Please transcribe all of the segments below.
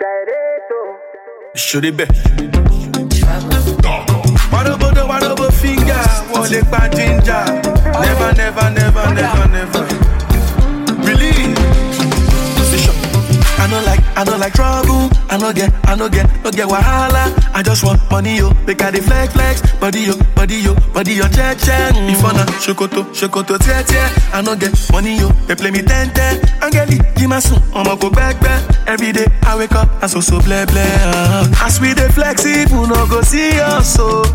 Should it be? Wadobodo, wadobo finger, wọlé pa ginger. Never, never, never, never, never. Believe. Position. I no like, I no like trouble. I no get, I no get, no get wahala. I just want money yo, make I dey flex flex. Body yo, body yo, body yo, check check. Before na shokoto, shokoto tie tie. I no get money yo, they play me ten ten. Angeli, give my son, I'ma go back back. Every day I wake up, I so so bleh bleh. Uh. As we dey flex, people no go see us so.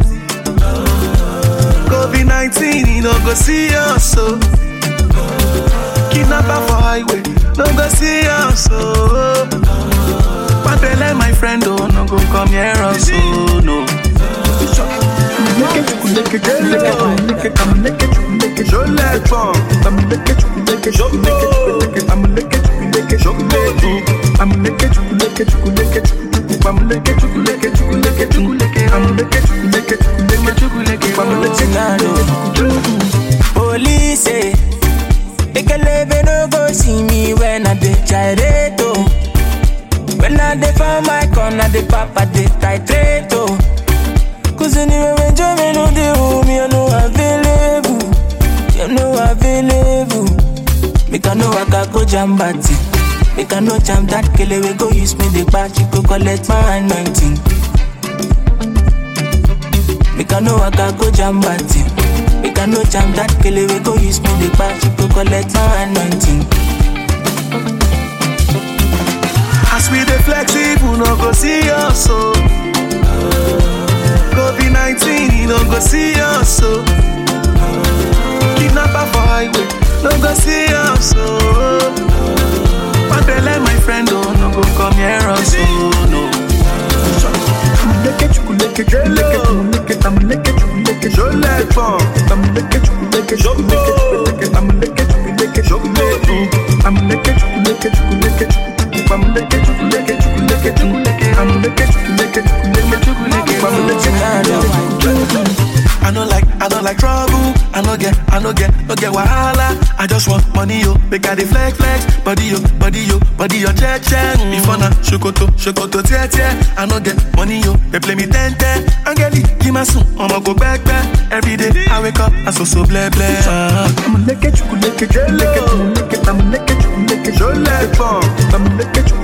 COVID 19, he no go see us so. Kidnapper for highway, no go see us so. Papele, my friend, oh, no go come here also, no. Je l'ai pas. Police say, Ekelebe no go see me when I dey gyrate oh. When I dey for my corner, the papa dey titrate oh. Cause anyway when Joe no dey home, you know available, you know available. Make I know I can go jam batty. Make I know jam that kele we go use me the batch, go collect my anointing. Make I know I can go jam batty. Make I know jam that kele we go use me the batch, go collect my anointing. As we dey flex, people no go see us so. COVID 19, he no go see us so. Kidnapper for highway, no go see us so. Papele, my friend, oh, no go come here also, no. Je l'ai pas. I no like, I don't like trouble. I no get, I no get, no get wahala. I just want money yo, make I dey flex flex. Body yo, body yo, body yo, check check. Before na shokoto, shokoto tie tie. I no get money yo, they play me ten ten. Angeli, give my son, I'ma go back back. Every day I wake up, I so so bleh bleh. Uh. Je l'ai pas.